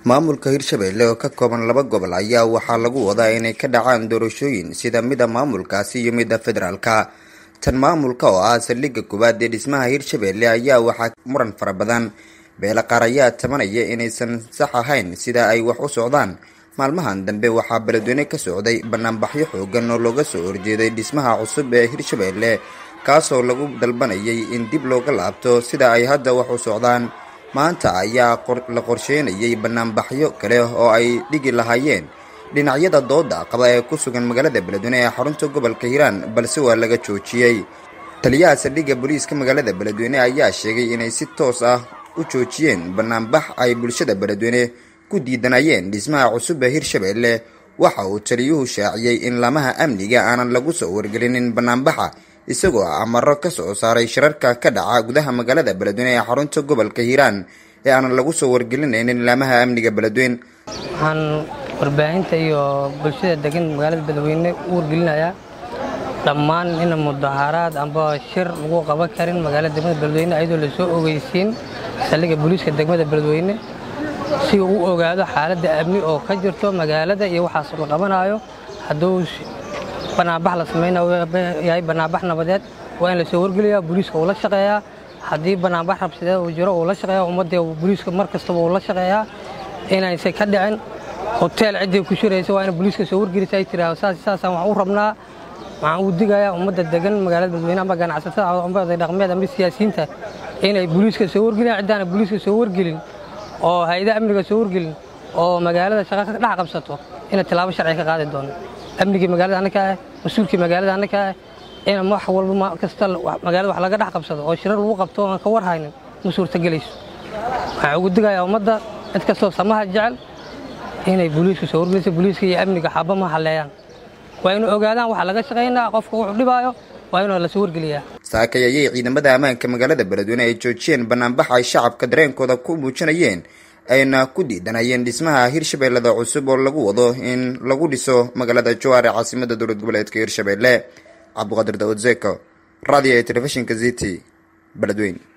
maamulka hirshabelle oo ka kooban laba gobol ayaa waxaa lagu wadaa inay ka dhacaan doorashooyin sida mida maamulkaasi iyo midda federaalka tan maamulka oo ah saldhigga koowaad ee dhismaha hirshabelle ayaa waxaa muran fara badan beele qaar ayaa tabanaya inaysan sax ahayn sida ay wax u socdaan maalmahan dambe waxaa beledweyne ka socday banaanbaxyo xoogan oo looga soo horjeeday dhismaha cusub ee hirshabelle kaasoo lagu dalbanayay in dib looga laabto sida ay hadda wax u socdaan maanta ayaa la qorsheynayay banaanbaxyo kale oo ay dhigi lahaayeen dhinacyada dooda qaba ee ku sugan magaalada beledweyne ee xarunta gobolka hiiraan balse waa laga joojiyey taliyaha saldhigga booliiska magaalada beledweyne ayaa sheegay inay si toos ah u joojiyeen banaanbax ay bulshada beledweyne ku diidanayeen dhismaha cusub ee hirshabelle waxa uu taliyuhu shaaciyey in lamaha amniga aanan lagu soo wargelinin banaanbaxa isagoo amaro ka soo saaray shirarka ka dhaca gudaha magaalada beledweyne ee xarunta gobolka hiiraan ee aanan lagu soo wargelinaynin laamaha amniga beledweyne waxaan warbaahinta iyo bulshada degan magaalada beledweyne u wargelinayaa dhammaan in mudaaharaad amba shir lagu qaban karin magaalada degmada beledweyne ayadoo lasoo ogeysiin saldhigga booliiska degmada beledweyne si uu u ogaado xaaladda amni oo ka jirto magaalada iyo waxaas la qabanayo hadduu banaanbax la samaynayahay banaanbax nabadeed waa in lasoo wargeliyaa booliiska uu la shaqeeyaa haddii banaanbax rabsideed uu jiro uu la shaqeeya ummadda booliiska mar kastaba uu la shaqeeyaa inaysan ka dhicin hoteel ciddii ku shiraysa waa in booliiska soo wargelisa ay tiraahdo saas saasaan wax u rabnaa waxaan uu digayaa ummadda degan magaalada beledweyne ama ganacsatada amba oday dhaqmeed ama siyaasiyiinta inay booliiska soo wargeliyaan ciddaana booliiska soo wargelin oo hay-adaha amniga soo wargelin oo magaalada shaqa ka dhex qabsato inay tilaabo sharci ka qaadi doono amnigii magaalada annaka ah mas-uulkii magaalada annaka ah in wax walba kasta magaalada wax laga dhex qabsado oo shirar lagu qabto aan ka war haynin ma suurtagelayso waxaan ugu digayaa ummadda cid kastoo samaha jecel inay booliiska soo wargeliso booliiska iyo amniga xaba ma halleeyaan waa inu ogaadaan waxa laga shaqaynaa qofka wuxuu dhibaayo waa inuu lasoo wargeliyaa saakay ayay ciidamada ammaanka magaalada beledweyne ay joojiyeen banaanbax ay shacabka dareenkooda ku muujinayeen ayna ku diidanayeen dhismaha hirshabellada cusub oo lagu wado in lagu dhiso magaalada jowar ee caasimada dowlad goboleedka hirshabelle cabdiqaadir daawud zeko radio ee telefishinka ziti beledweyne